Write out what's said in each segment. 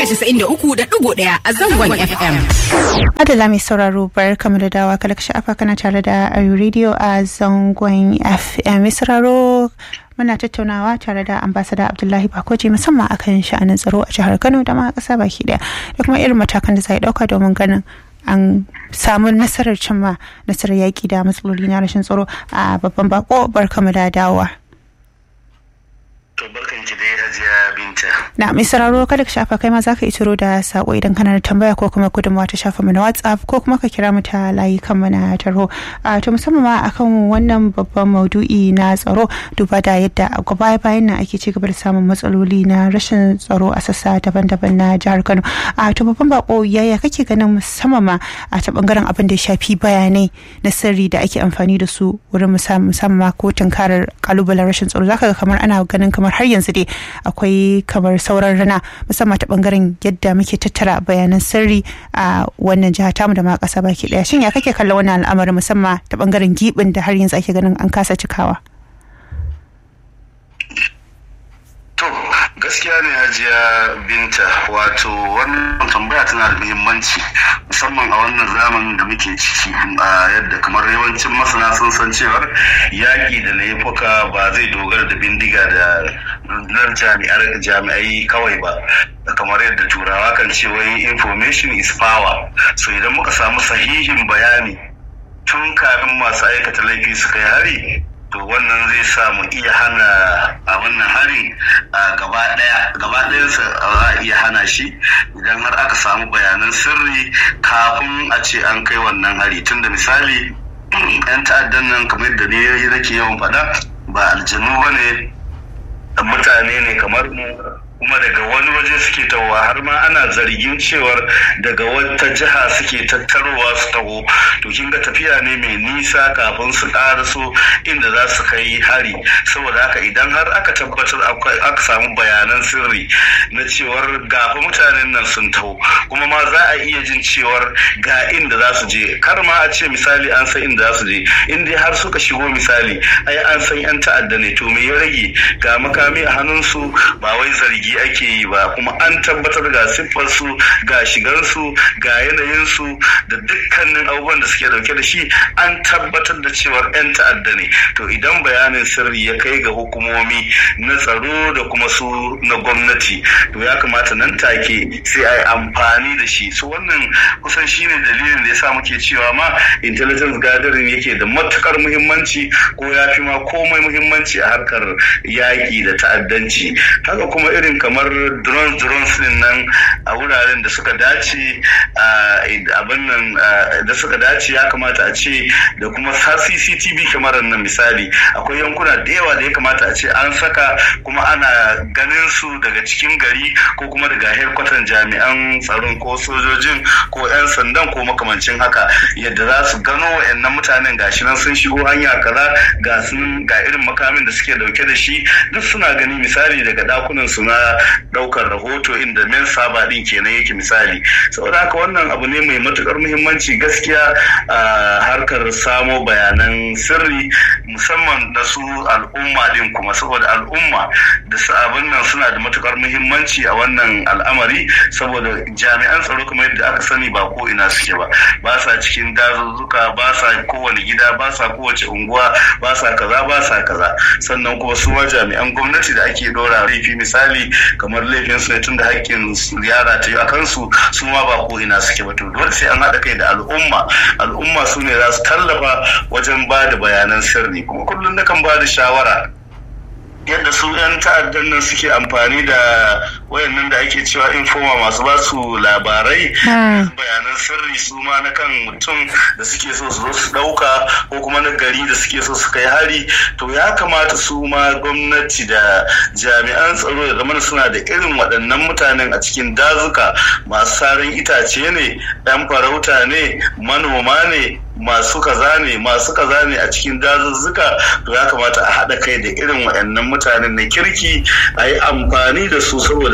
casa'in da uku da ɗigo ɗaya a zangon FM. Adala mai sauraro bar kamar da dawa kala sha'afa kana tare da Ayu Radio a zangon FM. Mai sauraro muna tattaunawa tare da ambasada Abdullahi Bakoji musamman akan sha'anin tsaro a jihar Kano da ma ƙasa baki ɗaya da kuma irin matakan da za a ɗauka domin ganin an samu nasarar cimma nasarar yaƙi da matsaloli na rashin tsaro a babban bako barkamu da dawowa. To barkan ki dai Hajiya Binta. Na mai sauraro kada ka shafa kai ma za ka itiro da sako idan kana da tambaya ko kuma gudunmawa ta shafa mana WhatsApp ko kuma ka kira mu ta layi kan mana tarho. A to musamman ma akan wannan babban maudu'i na tsaro duba da yadda a baya bayan nan ake ci gaba da samun matsaloli na rashin tsaro a sassa daban-daban na jihar Kano. A to babban bako yaya kake ganin musamman ma a ta bangaren abin da ya shafi bayanai na sirri da ake amfani da su wurin musamman ma ko tunkarar kalubalen rashin tsaro zaka ga kamar ana ganin kamar har yanzu dai akwai kamar sauran rana musamman ta bangaren yadda muke tattara bayanan sirri a wannan jiha tamu da ma kasa baki daya shin ya kake kallon wannan al'amarin musamman ta bangaren gibin da har yanzu ake ganin an kasa cikawa To gaskiya ne hajiya binta wato wannan tambaya tana da muhimmanci musamman a wannan zamanin da muke ciki a yadda kamar yawancin masana sun san cewar yaƙi da laifuka ba zai dogara da bindiga da rundunar jami'ai kawai ba kamar yadda turawa kan ce wai information is power so idan muka samu sahihin bayani tun kafin masu aikata laifi su kai hari to wannan zai sa mu iya hana a wannan hari a gaba daya gaba ɗayansa za a iya hana shi idan har aka samu bayanan sirri kafin a ce an kai wannan hari tunda misali yan ta'addan nan kamar da ne nake yawan faɗa ba aljanu ba ne mutane ne kamar mu kuma daga wani waje suke tawowa har ma ana zargin cewar daga wata jiha suke tattarowa su taho to kin ga tafiya ne mai nisa kafin su ƙaraso inda za su kai hari saboda haka idan har aka tabbatar aka samu bayanan sirri na cewar gafa mutanen nan sun taho kuma ma za a iya jin cewar ga inda za su je kar ma a ce misali an san inda za su je in dai har suka shigo misali ai an san yan ta'adda ne to me ya rage ga makami a hannunsu ba wai zargi zargi ake yi ba kuma an tabbatar ga siffarsu ga shigarsu ga yanayinsu da dukkanin abubuwan da suke dauke da shi an tabbatar da cewar 'yan ta'adda ne to idan bayanin sirri ya kai ga hukumomi na tsaro da kuma su na gwamnati to ya kamata nan take sai a yi amfani da shi su wannan kusan shine dalilin da ya sa muke cewa ma intelligence gathering yake da matukar muhimmanci ko ya fi ma komai muhimmanci a harkar yaƙi da ta'addanci haka kuma irin kamar drones drones din nan a wuraren da suka dace abin nan da suka dace ya kamata a ce da kuma CCTV kyamarar nan misali akwai yankuna da yawa da ya kamata a ce an saka kuma ana ganin su daga cikin gari ko kuma daga herkwatan jami'an tsaron ko sojojin ko 'yan sandan ko makamancin haka yadda za su gano wa'annan mutanen gashi nan sun shigo hanya kaza ga ga irin makamin da suke dauke da shi duk suna gani misali daga dakunan su na daukar rahoto inda men saba din kenan yake misali saboda haka wannan abu ne mai matukar muhimmanci gaskiya a harkar samo bayanan sirri musamman da su al'umma din kuma saboda al'umma da su abin nan suna da matukar muhimmanci a wannan al'amari saboda jami'an tsaro kuma yadda aka sani ba ko ina suke ba ba sa cikin dazuzzuka ba sa kowane gida ba sa kowace unguwa ba sa kaza ba sa kaza sannan kuma su jami'an gwamnati da ake dora laifi misali kamar laifin su ne tun da haƙƙin yara ta yi a kansu su ma ba ko ina suke ba to dole sai an haɗa kai da al'umma al'umma su ne za su tallafa wajen ba da bayanan sirri kuma kullum nakan ba da shawara yadda su 'yan ta'addan nan suke amfani da wayannan da ake cewa informa masu ba su labarai bayanan sirri su ma na kan mutum da suke so su zo su dauka ko kuma na gari da suke so su kai hari to ya kamata su ma gwamnati da jami'an tsaro ya zama suna da irin waɗannan mutanen a cikin dazuka masu sarin itace ne ɗan farauta ne manoma ne masu kaza ne masu kaza ne a cikin dazuzzuka to ya kamata a haɗa kai da irin waɗannan mutanen na kirki a yi amfani da su saboda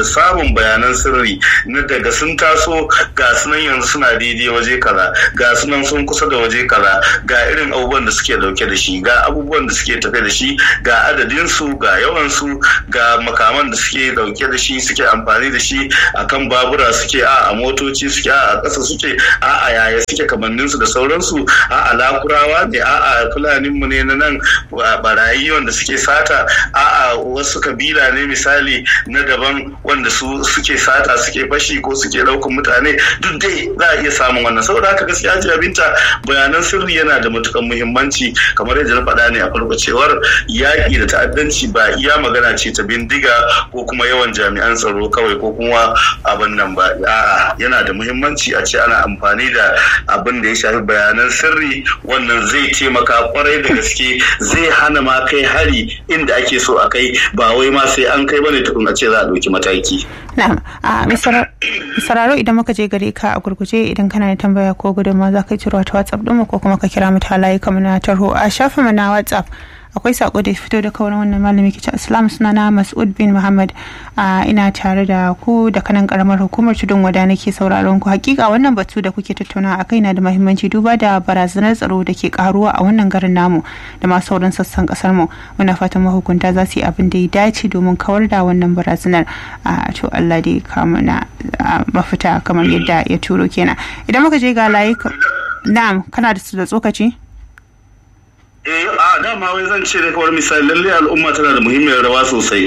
samun bayanan sirri na daga sun taso ga sunan yanzu suna daidai waje kaza ga sunan sun kusa da waje kaza ga irin abubuwan da suke dauke da shi ga abubuwan da suke tafe da shi ga adadin su ga yawan su ga makaman da suke dauke da shi suke amfani da shi akan babura suke a a motoci suke a a ƙasa suke a a yaya suke kamannin su da sauransu a a lakurawa ne a a fulanin mu ne na nan barayi wanda suke sata a a wasu kabila ne misali na daban wanda su suke sata suke fashi ko suke ɗaukan mutane duk dai za a iya samun wannan saboda haka gaskiya ji abinta bayanan sirri yana da matukan muhimmanci kamar yadda na faɗa ne a farko cewar yaƙi da ta'addanci ba iya magana ce ta bindiga ko kuma yawan jami'an tsaro kawai ko kuma abin nan ba a'a yana da muhimmanci a ce ana amfani da abin da ya shafi bayanan sirri wannan zai taimaka kwarai da gaske zai hana ma kai hari inda ake so a kai ba wai ma sai an kai bane tukun a ce za a ɗauki mataki. Na'am, a misararo idan muka je gare ka a gurguje idan kana da tambaya ko gudunmawa za ka ciro ta WhatsApp ɗinmu ko kuma ka kira mu ta layi kamar na tarho a shafin mu na WhatsApp. akwai sako da fito da kawai wannan malami kicin islam suna na mas'ud bin muhammad ina tare da ku da kanan karamar hukumar tudun wada nake sauraron ku hakika wannan batu da kuke tattauna a kai na da mahimmanci duba da barazanar tsaro da ke karuwa a wannan garin namu da ma sauran sassan kasar mu muna fatan mahukunta za su yi abin da ya dace domin kawar da wannan barazanar a to Allah dai kama na mafita kamar yadda ya turo kenan idan muka je ga layuka na'am kana da tsokaci eh a dama wai zan ce da kawar misali lalle al'umma tana da muhimmiyar rawa sosai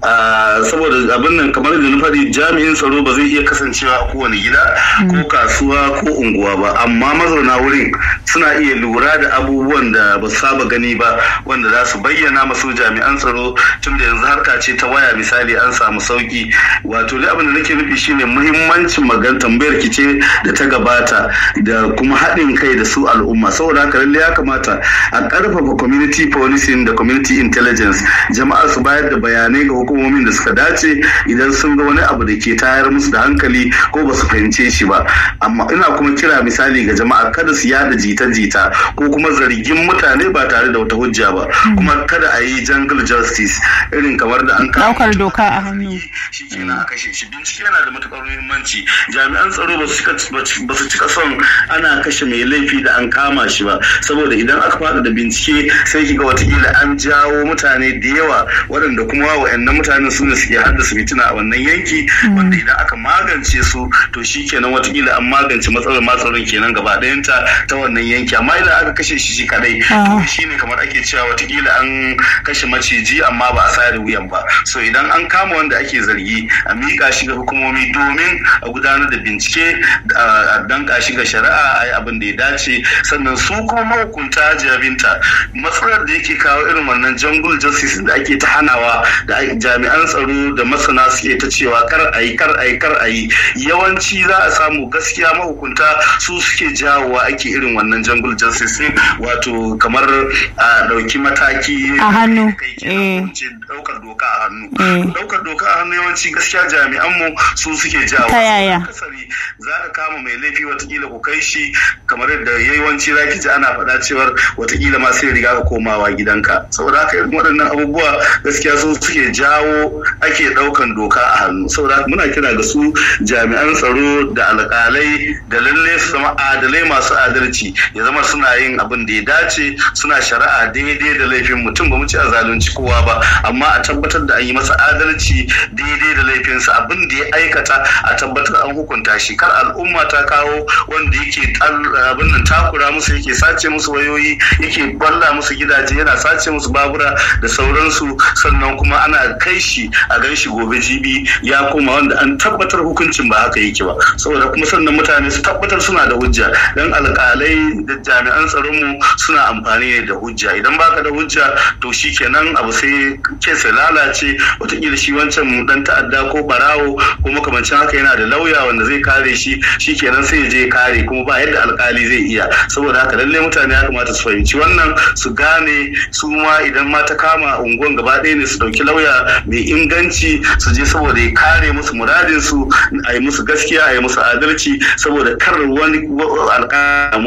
saboda abin nan kamar da na faɗi jami'in tsaro ba zai iya kasancewa a kowane gida ko kasuwa ko unguwa ba amma mazauna wurin suna iya lura da abubuwan da ba su saba gani ba wanda za su bayyana masu jami'an tsaro tun da yanzu harka ce ta waya misali an samu sauki wato dai abin da nake nufi shine muhimmancin magan tambayar ki ce da ta gabata da kuma haɗin kai da su al'umma saboda haka lalle ya kamata a ƙarfafa community policing da community intelligence jama'a su bayar da bayanai ga hukumomin da suka dace idan sun ga wani abu da ke tayar musu da hankali ko ba su fahimce shi ba amma ina kuma kira misali ga jama'a kada su yada jita-jita ko kuma zargin mutane ba tare da wata hujja ba kuma kada a yi jungle justice irin kamar da an daukar doka a hannu shi kenan a kashe shi bincike yana da matukar muhimmanci jami'an tsaro ba su cika son ana kashe mai laifi da an kama shi ba saboda idan aka fada da bincike sai kiga watakila an jawo mutane da yawa waɗanda kuma wa'annan mutanen su ne suke haddasa fitina a wannan yanki wanda idan aka magance su to shi kenan watakila an magance matsalar matsalar kenan gaba ɗayanta ta wannan yanki amma idan aka kashe shi shi kadai to shi ne kamar ake cewa watakila an kashe maciji amma ba a sayar wuyan ba so idan an kama wanda ake zargi a miƙa shi ga hukumomi domin a gudanar da bincike a danka shi ga shari'a a yi abin da ya dace sannan su kuma mahukunta jabinta matsalar da yake kawo irin wannan jungle justice da ake ta hanawa da jami'an tsaro da masana suke ta cewa kar a yi kar a yi kar a yi yawanci za a samu gaskiya mahukunta su suke jawowa ake irin wannan jungle justice wato kamar a ɗauki mataki a hannu ɗaukar doka a hannu ɗaukar doka a hannu yawanci gaskiya jami'an mu su suke jawo ta yaya za ka kama mai laifi watakila ku kai shi kamar yadda yawanci za ki ji ana faɗa cewar watakila ma sai riga ka komawa gidanka saboda haka irin waɗannan abubuwa gaskiya su suke jawo ake ɗaukan doka a hannu saboda haka muna kira ga su jami'an tsaro da alƙalai da lalle su zama adalai masu adalci ya zama suna yin abin da ya dace suna shari'a daidai da laifin mutum ba mu ci a zalunci kowa ba amma a tabbatar da an yi masa adalci daidai da laifinsa abin da ya aikata a tabbatar an hukunta shi kar al'umma ta kawo wanda yake abin nan takura musu yake sace musu wayoyi yake balla musu gidaje yana sace musu babura da sauransu sannan kuma ana kai shi a gan shi gobe jibi ya koma wanda an tabbatar hukuncin ba haka yake ba saboda kuma sannan mutane su tabbatar suna da hujja dan alkalai da jami'an tsaron mu suna amfani ne da hujja idan baka da hujja to shikenan abu sai ke sai lalace wataƙila shi wancan dan ta'adda ko barawo ko makamancin haka yana da lauya wanda zai kare shi shikenan sai ya je kare kuma ba yadda alkali zai iya saboda haka lallai mutane ya kamata su fahimci wannan su gane su ma idan ma ta kama unguwan gaba ɗaya ne su ɗauki lauya mai inganci su je saboda ya kare musu muradin su a yi musu gaskiya a yi musu adalci saboda kar wani alƙalamu wata kafa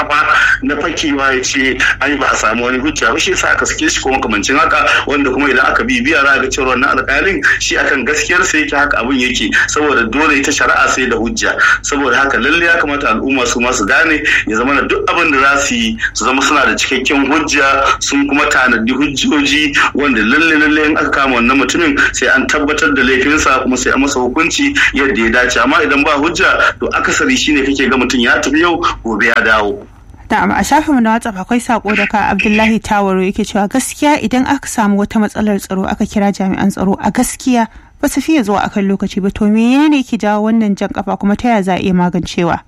kafa na fakewa ya ce ai ba a samu wani hujja ba shi yasa aka sake shi ko makamancin haka wanda kuma idan aka bibiya za ga cewa wannan alƙalin shi akan gaskiyar sa yake haka abin yake saboda dole ita shari'a sai da hujja saboda haka lalle ya kamata al'umma su ma su gane ya zama da duk abin da za su yi su zama suna da cikakken hujja sun kuma tanadi hujjoji wanda lalle lalle in aka kama wannan mutumin sai an tabbatar da laifinsa kuma sai an masa hukunci yadda ya dace amma idan ba hujja to akasari shine kake ga mutum ya tafi yau gobe ya dawo Na'am a shafinmu na WhatsApp akwai sako daga Abdullahi Tawaro yake cewa gaskiya idan aka samu wata matsalar tsaro aka kira jami'an tsaro a gaskiya ba su fiye zuwa akan lokaci ba to menene ke jawo wannan jan kafa kuma ta yaya za a iya magancewa?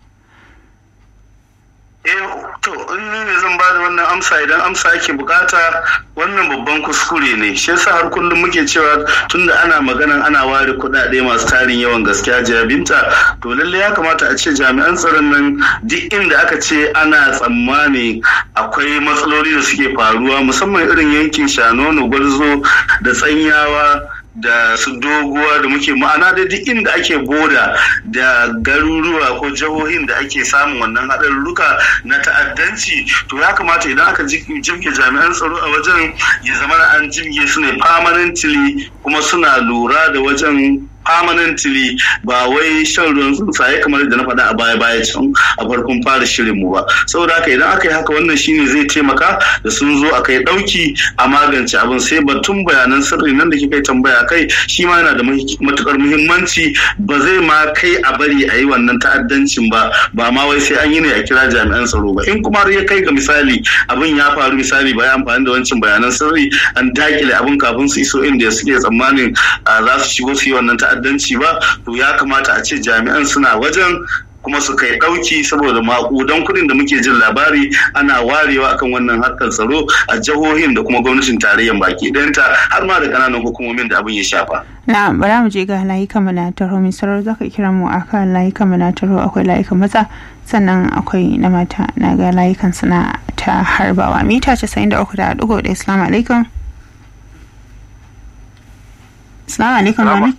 eh to in ni ne zan bada wannan amsa idan amsa ake bukata wannan babban kuskure ne shi yasa har kullum muke cewa tunda ana maganan ana ware kuɗaɗe masu tarin yawan gaskiya jabinta to lalle ya kamata a ce jami'an tsaron nan duk inda aka ce ana tsammani akwai matsaloli da suke faruwa musamman irin yankin shanono gwarzo da tsanyawa da su doguwa da muke ma'ana da duk inda ake boda da garuruwa ko jihohin da ake samun wannan haɗarurruka na ta'addanci to ya kamata idan aka jibge jami'an tsaro a wajen ya zama an jibge su ne permanently kuma suna lura da wajen permanently ba wai shan ruwan tsuntsaye kamar da na faɗa a baya baya can a farkon fara shirin mu ba saboda haka idan aka yi haka wannan shine zai taimaka da sun zo a kai ɗauki a magance abin sai batun bayanan sirri nan da kika yi tambaya kai shi ma yana da matukar muhimmanci ba zai ma kai a bari a yi wannan ta'addancin ba ba ma wai sai an yi ne a kira jami'an tsaro ba in kuma har ya kai ga misali abin ya faru misali ba ya amfani da wancan bayanan sirri an dakile abin kafin su iso inda suke tsammanin za su shigo su yi wannan ta'addanci ba to ya kamata a ce jami'an suna wajen kuma su kai ɗauki saboda maƙudan kuɗin da muke jin labari ana warewa akan wannan harkar tsaro a jihohin da kuma gwamnatin tarayyar baki ɗayanta har ma da ƙananan hukumomin da abin ya shafa. na bara mu je ga layukan mu na taro mai sarar za ka kira mu akan layukan mu na taro akwai layukan maza sannan akwai na mata na ga layukan suna ta harbawa mita casa'in da uku da ɗigo da islamu alaikum. Assalamu alaikum mami.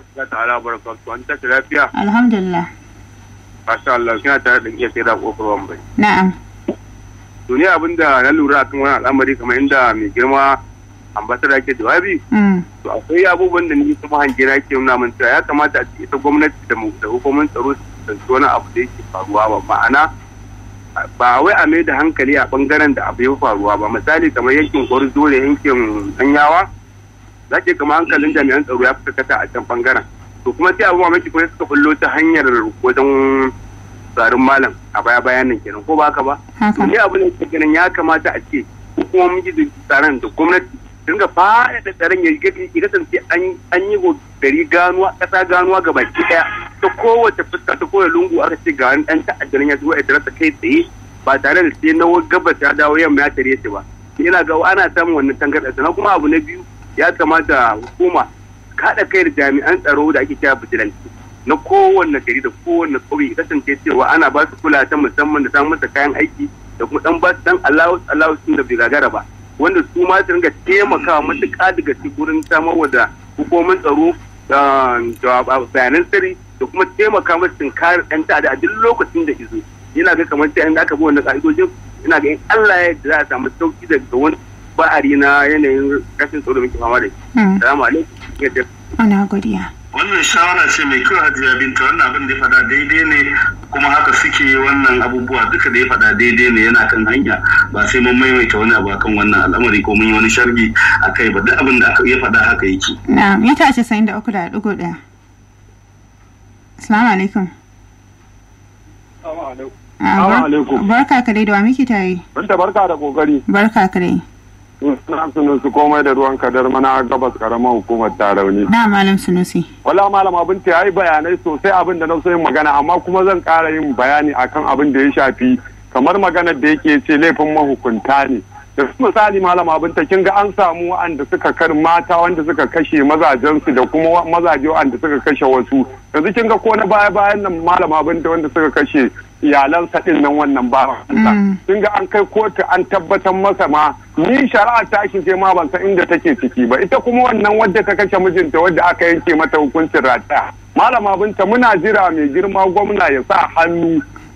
Alhamdulillah. Masha Allah, kina tare da iya sai da kofar wambai. Na'am. To ne abin da na lura akan wani al'amari kamar inda mai girma ambasada ke jawabi. To akwai abubuwan da ni kuma hange na ke nuna min cewa ya kamata a ita gwamnati da da hukumar tsaro su tsanci wani abu da yake faruwa ba ma'ana ba wai a mai da hankali a bangaren da abu ya faruwa ba misali kamar yankin gwarzo da yankin danyawa za ke kama hankalin jami'an tsaro ya fi kata a can bangaren to kuma sai abubuwa maki kuma suka bullo ta hanyar wajen tsarin malam a baya bayan nan kenan ko ba haka ba to ne abu ne ke ganin ya kamata a ce hukumomin gidan tsaron da gwamnati dinga faɗaɗa tsaron ya kasance an yi gari ganuwa ƙasa ganuwa ga baki ɗaya ta kowace fuska ta kowace lungu aka ce ga wani ɗan ta'addarin ya zuwa ya tarasa kai tsaye ba tare da sai na gabas ya dawo yamma ya tare shi ba ina ga ana samun wannan tangarɗa sannan kuma abu na biyu ya kamata hukuma kaɗa kai da jami'an tsaro da ake kira bijilanti na kowanne gari da kowanne ƙauye kasance cewa ana ba su kula ta musamman da samun masa kayan aiki da kuma dan ba su dan allowance allowance da bai gagara ba wanda su ma su ringa taimakawa matuƙa daga gurin samarwa da hukumomin tsaro da bayanan sirri da kuma taimaka masu sun kare ɗan ta'ada a duk lokacin da izo yana ga kamar sai aka bi wannan ka'idojin ina ga in Allah ya yarda za a samu sauki daga wani ba'ari na yanayin rashin tsaro da muke fama da shi. Salamu alaikum. Ana godiya. wannan shawara ce mai kyau hajiya binta wannan abin da ya faɗa daidai ne kuma haka suke wannan abubuwa duka da ya faɗa daidai ne yana kan hanya ba sai mun maimaita wani abu akan wannan al'amari ko mun yi wani shargi a kai ba duk abin da ya faɗa haka yake. na mita casa'in da uku da ɗigo ɗaya. Assalamu alaikum. Barka ka dai da wa muke tare. Binta barka da kokari. Barka ka dai. Suna sunusu komai da ruwan kadar mana gabas karamar hukumar tarauni. Na malam sunusi. Wala malam abin ta yi bayanai sosai abin da na so yin magana amma kuma zan ƙara yin bayani akan abin da ya shafi kamar maganar da yake ce laifin mahukunta ne. Da misali malam abin ta kin ga an samu wa'anda suka kar mata wanda suka kashe mazajensu da kuma mazaje wa'anda suka kashe wasu. Yanzu kin ga ko na baya bayan nan malam abin da wanda suka kashe iyalansa din nan wannan ba sun ga an kai kotu an tabbatar masa ma ni shari'a ta shi ce ma ban san inda take ciki ba ita kuma wannan wadda ta kashe mijinta wadda aka yanke mata hukuncin rataya malama binta muna jira mai girma gwamna ya sa hannu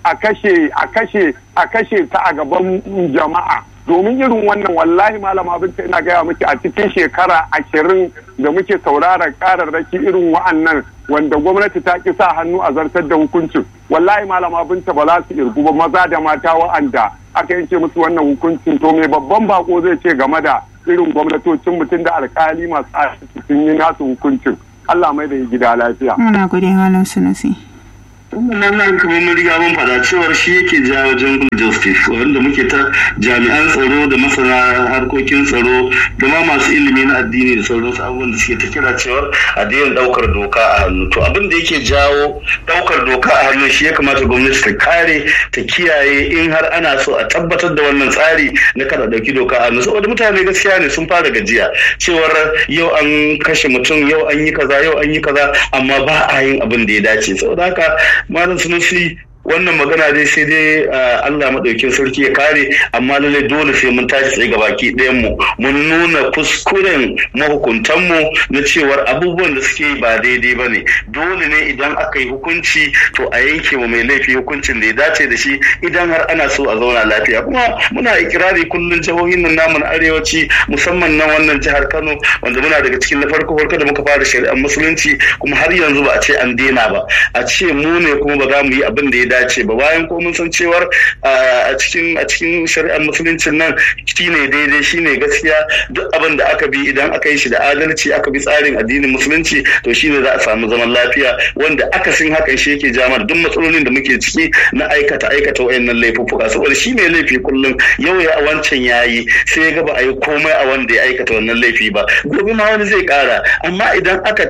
a kashe a kashe a kashe ta a gaban jama'a domin irin wannan wallahi malama binta ina gaya miki a cikin shekara ashirin da muke sauraron kararraki irin wa'annan wanda gwamnati ta ki sa hannu a zartar da hukuncin wallahi malama binta ba za su irgu ba maza da mata wa'anda aka yanke musu wannan hukuncin to me babban bako zai ce game da irin gwamnatocin mutum da alkali masu sun yi nasu hukuncin Allah mai da gida lafiya. Muna gode malam Sunusi. wannan nan kamar mun riga mun faɗa cewar shi yake jawo jungle justice wanda muke ta jami'an tsaro da masana harkokin tsaro da ma masu ilimi na addini da sauransu abubuwan da suke ta kira cewar a daina ɗaukar doka a hannu to abin da yake jawo ɗaukar doka a hannu shi ya kamata gwamnati ta kare ta kiyaye in har ana so a tabbatar da wannan tsari na kada ɗauki doka a hannu saboda mutane gaskiya ne sun fara gajiya cewar yau an kashe mutum yau an yi kaza yau an yi kaza amma ba a yin abin da ya dace saboda haka malam sunusi wannan magana dai sai dai Allah maɗaukin sarki ya kare amma lallai dole sai mun tashi tsaye ga baki ɗayan mu mun nuna kuskuren mahukuntan mu na cewar abubuwan da suke ba daidai ba ne dole ne idan aka yi hukunci to a yanke wa mai laifi hukuncin da ya dace da shi idan har ana so a zauna lafiya kuma muna ikirari kullum jihohin nan namu na arewaci musamman nan wannan jihar Kano wanda muna daga cikin na farko farko da muka fara shari'ar musulunci kuma har yanzu ba a ce an daina ba a ce mu ne kuma ba za mu yi abin da ya dace ba bayan ko mun san cewar a cikin a cikin shari'ar musuluncin nan shine daidai shine gaskiya duk abin da aka bi idan aka yi shi da adalci aka bi tsarin addinin musulunci to shine za a samu zaman lafiya wanda akasin hakan shi yake jamar duk matsalolin da muke ciki na aikata aikata wayannan laifuffuka saboda shi ne laifi kullum yau ya wancan yayi sai ya ga ba a yi komai a wanda ya aikata wannan laifi ba gobe ma wani zai kara amma idan aka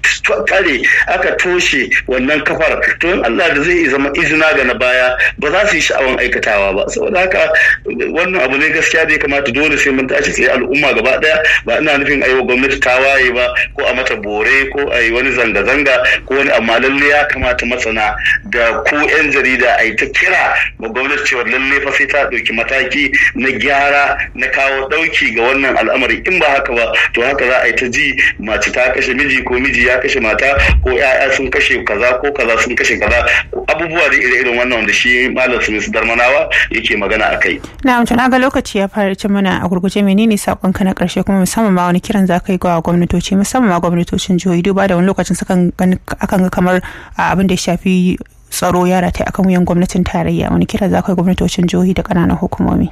kare aka toshe wannan kafar to in Allah da zai zama izina ga na baya ba za su yi sha'awan aikatawa ba saboda haka wannan abu ne gaskiya da ya kamata dole sai mun tashi tsaye al'umma gaba daya ba ina nufin a yi wa gwamnati tawaye ba ko a mata bore ko a yi wani zanga-zanga ko wani amma lalle ya kamata masana da ku 'yan jarida a yi ta kira ga gwamnati cewa lalle fa sai ta ɗauki mataki na gyara na kawo ɗauki ga wannan al'amari in ba haka ba to haka za a yi ta ji mace ta kashe miji ko miji ya kashe mata ko 'ya'ya sun kashe kaza ko kaza sun kashe kaza abubuwa da ire-iren wannan wanda shi malam su darmanawa yake magana a kai. na na ga lokaci ya fara cin mana a gurguje menene sakonka na karshe kuma musamman ma wani kiran za ka yi ga gwamnatoci musamman ma gwamnatocin jihohi duba da wani lokacin sukan akan ga kamar abin da ya shafi tsaro ya rataye akan wuyan gwamnatin tarayya wani kira za ka yi gwamnatocin jihohi da ƙananan hukumomi.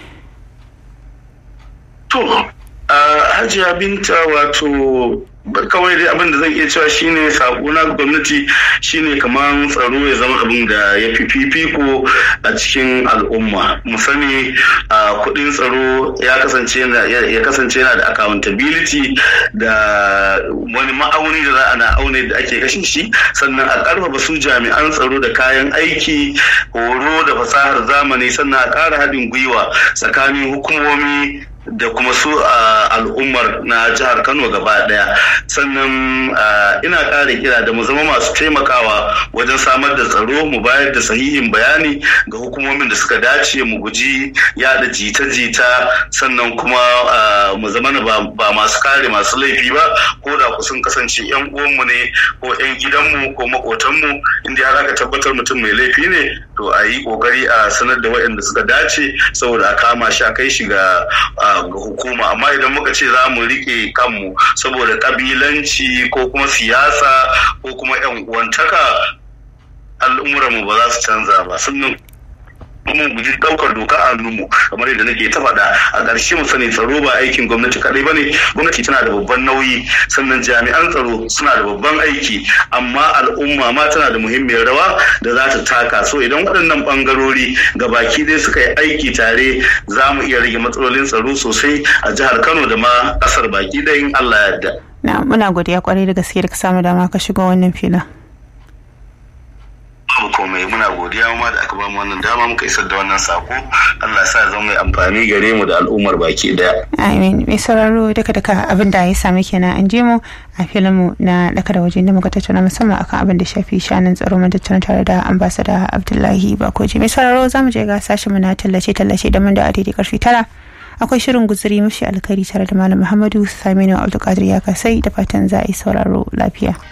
to hajiya binta wato kawai dai abin da zan iya cewa shine sako na gwamnati shine kamar tsaro ya zama abin da ya fi fifiko a cikin al'umma mu sani a kudin tsaro ya kasance ya kasance yana da accountability da wani ma'auni da za a na aune da ake kashe shi sannan a karfafa su jami'an tsaro da kayan aiki horo da fasahar zamani sannan a ƙara haɗin gwiwa tsakanin hukumomi da kuma su al'ummar na jihar kano gaba daya sannan ina ƙara kira da mu zama masu taimakawa wajen samar da tsaro mu bayar da sahihin bayani ga hukumomin da suka dace mu guji yada jita-jita sannan kuma mu zama ba masu kare masu laifi ba ko da ku sun kasance yan uwanmu ne ko yan gidanmu ko makotanmu inda har aka tabbatar mutum mai laifi ne to a yi kokari a sanar da waɗanda suka dace saboda a kama shi a kai shi ga ga hukuma amma idan muka ce za mu rike kanmu saboda kabilanci ko kuma siyasa ko kuma yan uwantaka al'umuranmu ba za su canza ba sannan kuma guji daukar doka a hannunmu kamar yadda nake ta faɗa a ƙarshe mu sani tsaro ba aikin gwamnati kaɗai ba ne gwamnati tana da babban nauyi sannan jami'an tsaro suna da babban aiki amma al'umma ma tana da muhimmiyar rawa da za ta taka so idan waɗannan ɓangarori ga baki dai suka yi aiki tare za mu iya rage matsalolin tsaro sosai a jihar kano da ma ƙasar baki ɗaya in allah ya yarda. na muna godiya kwarai da gaske da ka samu dama ka shiga wannan filin. babu komai muna godiya ma da aka bamu wannan dama muka isar da wannan sako Allah sa zama mai amfani gare mu da al'ummar baki daya amin mai sauraro duka duka abin da ya sami kenan an je mu a filin mu na daka da waje da muka tattauna musamman akan abin da shafi shanin tsaro mun tattauna tare da ambassador Abdullahi Bakoji mai sauraro zamu je ga sashen mu na tallace tallace da mun da adidi karfi tara akwai shirin guzuri mafi alkari tare da malam Muhammadu Saminu Abdulkadir ya kasai da fatan za a yi sauraro lafiya.